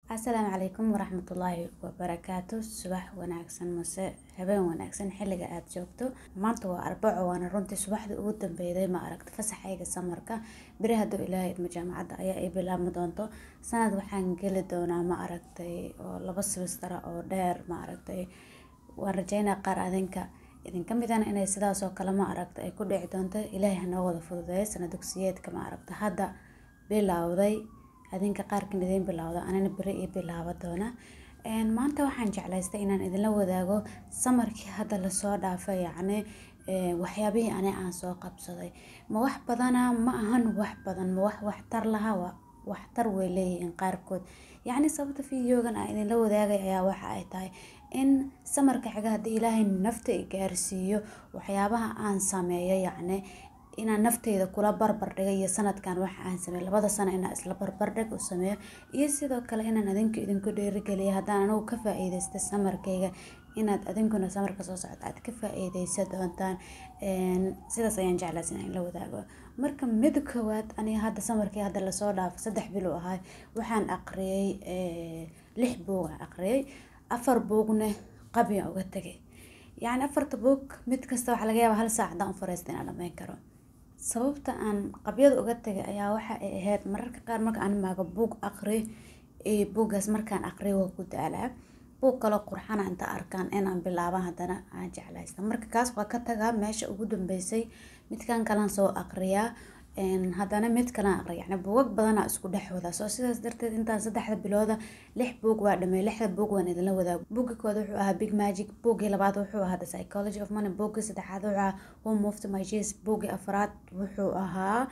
asalaamu calaykum waraxmatullaahi wabarakaatu subax wanaagsan mase habeen wanaagsan xilliga aada joogto maanta waa arbaco waana runtii subaxdii ugu dambeyday ma aragta fasaxayga samarka beri hadduu ilaahay idmo jaamacadda ayaa ay bilaabmi doonto sanad waxaan geli doonaa ma aragtay oo laba sibistara oo dheer ma aragtay waan rajeynaa qaar adinka idinka midana inay sidaas oo kale ma aragta ay ku dhici doonto ilaahay hanoo wada fududeeyo sana dugsiyeedka ma aragta hadda bilowday adinka qaarkan idiin bilowda anina beri ii bilaaba doona maanta waxaan jeclaystay inaan idinla wadaago samarkii hadda lasoo dhaafay yacni waxyaabihii ani aan soo qabsaday ma wax badana ma ahan wax badan ma wax waxtar laha waxtar way leeyihiin qaarkood yacni sababta videogan aan idinla wadaagay ayaa waxa ay tahay in samarka xiga haddii ilaahay nafta i gaarsiiyo waxyaabaha aan sameeyo yacni inaan nafteyda kula barbar dhigay iyo sanadkan waxa aan sameey labada sano inaan isla barbardhig u sameeyo iyo sidoo kale inaan adinku idinku dhiirigeliya haddaan anigu ka faa-iideysta samarkayga inaad adinkuna samarka soo socda aad ka faa-iideysa doontaan sidaas ayaan jeclaas inaan la wadaago marka mid koowaad aniga hadda samarkii hadda lasoo dhaafo saddex bilo ahay waxaan aqriyay lix buug aan aqriyay afar buugna qabiyan uga tegay yacni afarta buug mid kasta waxaa laga yaaba hal saac haddaan u fariista inaan dhameyn karo sababta aan qabyada uga tegay ayaa waxa ay ahayd mararka qaar marka aan maaga buug aqri buuggaas markaan aqriyo waa ku daalaa buug kaloo qurxana inta arkaan inaan bilaaban haddana aan jeclaysta marka kaas waa ka tagaa meesha ugu dambeysay midkan kalan soo aqriyaa haddana mid kalan aqriya yacni buugag badanaa isku dhex wadaa soo sidaas darteed intaan saddexda bilooda lix buug waa dhamey lixda buug waan idinla wadaago buugga koowaad wuxuu ahaa big magic buuggii labaad wuxuu ahaa the psychology of money buuggii saddexaad wuxuu ahaa who moved my cheese buuggii afraad wuxuu ahaa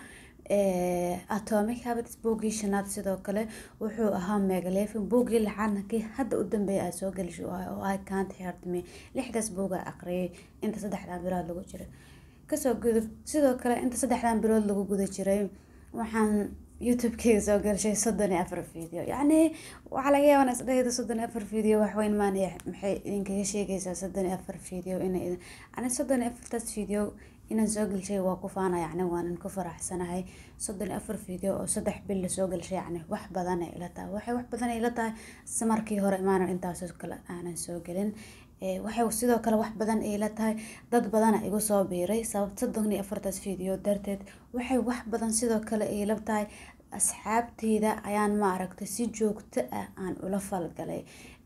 atomic habits buuggii shanaad sidoo kale wuxuu ahaa megalefin buuggii lixaadna kii hadda u dambeeya aad soo gelisho oo i can't hurt me lixdaas buugaa aqriyay inta saddexdan bilood lagu jiray kasoo gudub sidoo kale inta saddexdan bilood lagu guda jiray waxaan youtube-keyga soo gashay soddon iyo afar video yacni waxaa laga yaabaa isdhahayda soddon iyo afar video waxweyn maanaya maxay idinkaga sheegaysaa soddon iyo afar video inay ani soddon iyo afartaas video inaan soo gelshay waa ku faana yacni waanan ku faraxsanahay soddon iyo afar video oo saddex bil lasoo gelshay yacni wax badan ay ila tahay waxay wax badan ay ila tahay samarkii hore imaanan intaasoo kale aanan soo gelin waxay sidoo kale wax badan ay la tahay dad badana igu soo biiray sabab soddon iyo afartaas video darteed waxay wax badan sidoo kale ay la tahay asxaabteyda ayaan ma aragtay si joogto ah aan ula falgalay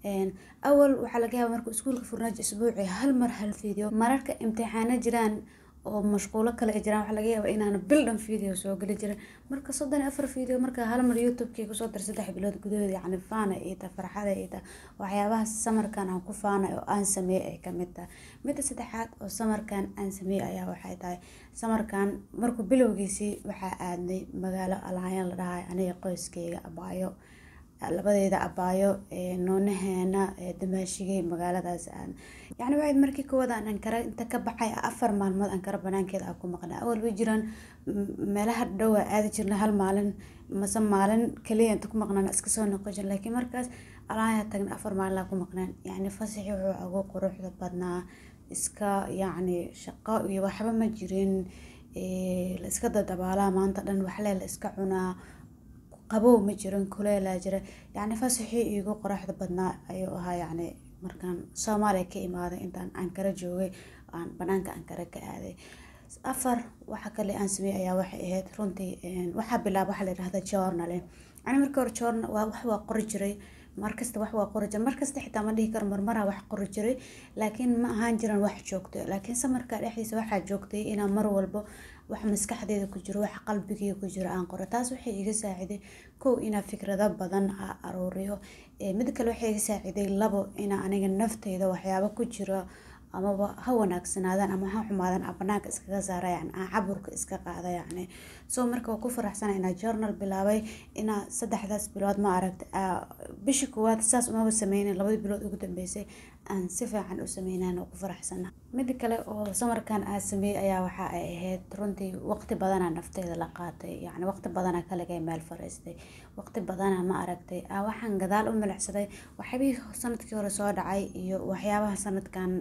awal waxaa laga yaaba marka iskuulka furnaajo isbuuci hal mar hal video mararka imtixaano jiraan oo mashquulo kale ay jiraan waxaa laga yaaba inaan bil dhan video soo geli jirin marka soddon iyo afar video marka hal mar youtube-kii kusoo dir saddex bilood gudahood yacni faana iyo ta farxada iyo ta waxyaabaha samarkan aan ku faanay oo aan sameeyey ay kamid tahay midda saddexaad oo samarkan aan sameeyey ayaa waxay tahay samarkan markuu bilowgiisii waxaa aadnay magaalo alaayan la dhahay aniga qoyskeyga abaayo labadeeda abaayo noonaheena damaashigay magaaladaas aan yacni waxayd markii koowaad aan ankara inta ka baxay afar maalmood ankara banaankeeda aan ku maqnaa awal way jiraan meelaha dhow aa aadi jirna hal maalin mase maalin kaliya inta ku maqnaan iska soo noqon jir laakiin markaas alaaya tagna afar maalin aan ku maqnaan yacni fasaxii wuxuu ugu quruxda badnaa iska yacni shaqo iyo waxba ma jirin la iska dadabaalaa maanta dhan waxle la iska cunaa qabow ma jirin kuleelaa jira yacni fasaxii iigu qoraxda badnaa ayuu ahaa yacni markaan soomaaliya ka imaaday intaan ankara joogay aan banaanka ankara ka aaday afar waxa kale aan sameeyey ayaa waxay ahayd runtii waxaa bilaaba waxaa la yidhahda journaling ani marka hore journal waa wax waa qori jiray markasta wax waa qori jiray markasta xitaa ma dhihi karo marmaraa wax qori jiray laakiin ma ahaan jiran wax joogto laakiin samarka dhexdiisa waxaa joogtay inaan mar walbo wax maskaxdeeda ku jiro wax qalbigeyga ku jiro aan qoro taas waxay iga saaciday kow inaa fikrado badan a aruuriyo mid kale waxay iga saaciday labo inaa aniga nafteyda waxyaabo ku jiro amaba ha wanaagsanaadaan ama ha xumaadaan aan banaanka iskaga saara yacni aan caburka iska qaada yacni soo marka waa ku faraxsana inaa journal bilaabay inaa saddexdaas bilood ma aragta bishii koowaad saas umaba sameynin labadii bilood ugu dambeysay aan si fiican u sameynaan oo ku faraxsana mida kale oo samarkan aan sameeyey ayaa waxa ay ahayd runtii waqti badanaa nafteyda la qaatay yacni waqti badanaa kaligay meel fariistay waqti badanaa ma aragtay waxaan gadaal u milicsaday waxyaabihii sanadkii hore soo dhacay iyo waxyaabaha sanadkan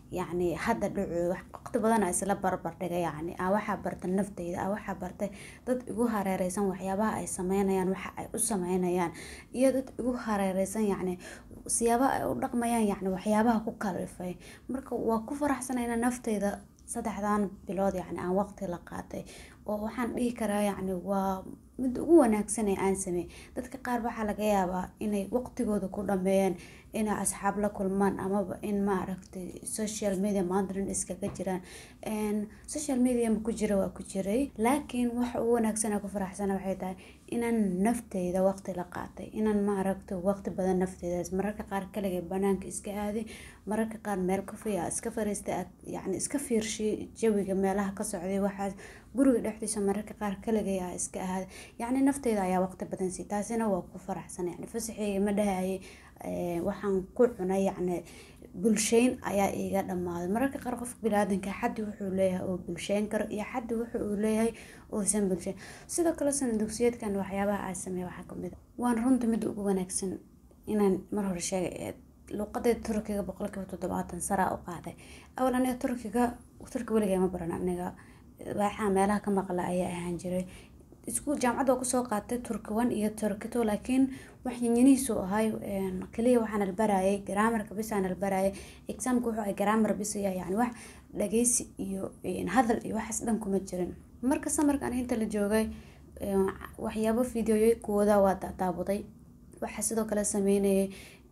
yacni hadda dhaco waqti badan a isla barbar dhigay yacni aa waxaa bartay nafteyda aa waxaa bartay dad igu hareereysan waxyaabaha ay sameynayaan waxa ay u sameynayaan iyo dad igu hareereysan yacni siyaabaha ay u dhaqmayaan yacni waxyaabaha ku kalifay marka waa ku faraxsanayna nafteyda saddexdan bilood yacni aan waqti la qaatay oo waxaan dhihi karaa yacni waa mid ugu wanaagsan ee aan sameey dadka qaar waxaa laga yaabaa inay waqtigooda ku dhameeyaan inay asxaab la kulmaan amaba in maaragtay social media maanta dhan iskaga jiraan social media ma ku jira waa ku jiray laakiin waxa ugu wanaagsan aan ku faraxsana waxay tahay inaan nafteyda waqti la qaatay inaan maaragtay waqti badan nafteydaas mararka qaar kaligay banaanka iska aaday mararka qaar meel kafaya iska fariistay aad yacni iska fiirshay jawiga meelaha ka socday waxaas guriga dhexdiisa mararka qaar kaligay aa iska ahaaday yacni nafteyda ayaa waqti badan sii taasina waa ku faraxsan yacni fasaxeyga ma dhahayay waxaan ku cunay yacni bulsheyn ayaa iiga dhamaaday mararka qaar qofka biniaadanka xaddi wuxuu leeyahay oo bulsheyn karo iyo xaddi wuxa uu leeyahay uusan bulsheyn sidoo kale sana dugsiyeedkan waxyaabaha aa sameeya waxaa kamid a waan runta mid ugu wanaagsan inaan mar hore sheegay luuqadeeda turkiga boqolkiiba toddobaatan saraa u qaaday awal aniga turkiga turki weligaa ma baran aniga waxaa meelaha ka maqla ayaa ahaan jiray isku jaamacad waa kusoo qaatay turki one iyo turki two laakiin wax yanyanihiisu ahay kaliya waxaan albarayay garaamarka bisaan albarayay exaamka wuxuu ahay garaamar bisaya yani wax dhageysi iyo hadal iyo waxaas dhan kuma jirin marka samarka aniga inta la joogay waxyaabo fideoyo kuwada waa daabuday waxaa sidoo kale sameynayay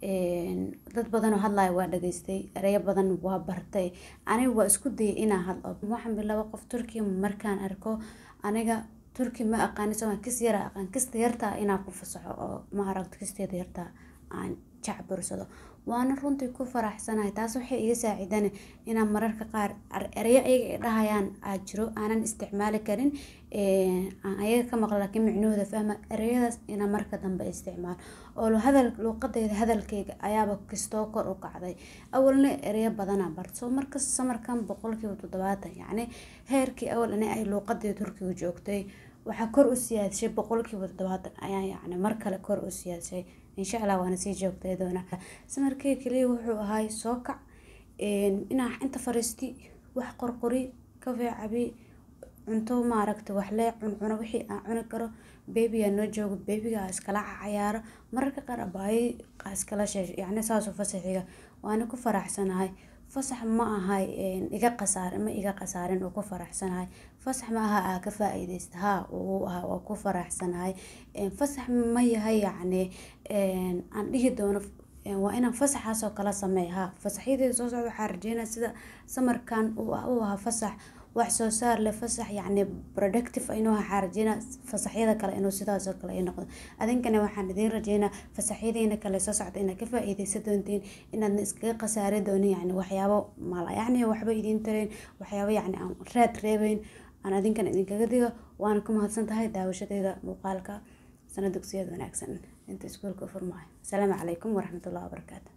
dad badan oo hadlaya waa dhageystay ereyo badan waa bartay aniga waa isku dayay inaan hadlo waxaan bilaaba qof turkiya markaan arko aniga turki ma aqaani soma kis yara aqaan kista yartaa inaan ku fasaxo oo ma aragto kisteeda yartaa aan jacbursado waana runtii ku faraxsanahay taas waxay iga saacidane inaan mararka qaar ereyo ayaga ay dhahayaan aa jiro aanan isticmaali karin aan ayaga ka maqla laakiin micnahooda fahma ereyadaas inaan marka dambe isticmaalo oo hadal luuqadeyda hadalkeyga ayaaba kistoo kor u kacday awalna ereyo badanaa bart soo markas samarkan boqolkiiba toddobaatan yacni heerkii awal ani ay luuqadeyda turkiga joogtay waxaa kor u siyaadshay boqolkiiba toddobaatan ayaa yacni mar kale kor u siyaadshay insha allah waana sii joogtay doona samarkey kaliya wuxuu ahay soo kac inaa inta fariisti wax qorqori kafee cabi cunto maaragta waxlee cuncuno wixii aan cuni karo beebigaa noo joogo beebiga aa iskala cayaaro mararka qaar abaayo aa iskala sheesho yacni saasoo fasaxiga waana ku faraxsanahay fasax ma ahay iga qasaarin ma iga qasaarin oo ku faraxsanahay fasax ma aha aa ka faa-iideysta haa uu ahaa waa ku faraxsanahay fasax ma yahay yacni aan dhihi doono waa inaan fasaxaasoo kala sameeya haa fasaxyadeeda soo socda waxaa rajeynaya sida samarkan uu ahaa fasax wax soo saar leh fasax yacni productive inuu waxaa rajeynaa fasaxyada kale inuu sidaasoo kale ay noqdo adinkana waxaan idiin rajeynaa fasaxyadiina kale soo socda inaad ka faa-iideysan doontiin inaadna iskaga khasaari doonin yacni waxyaabo mala yacni waxba idiin tarayn waxyaabo yacni aan raad reebeyn aan adinkan idinkaga digo waana ku mahadsan tahay daawashadeeda muuqaalka sana dugsiyada wanaagsan inta iskuulka u furmaayo asalaamu calaykum waraxmatullahi wabarakaatu